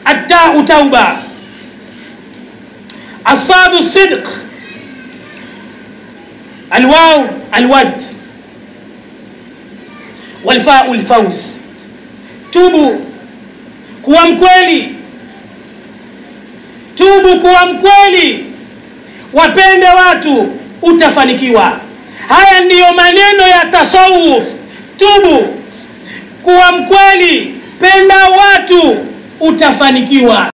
attau tauba asadu sidq alwaw alwad walfau lfauz tubu kuwa mkweli tubu kuwa mkweli wapende watu utafanikiwa haya ndiyo maneno ya tasawuf tubu kuwa mkweli penda watu utafanikiwa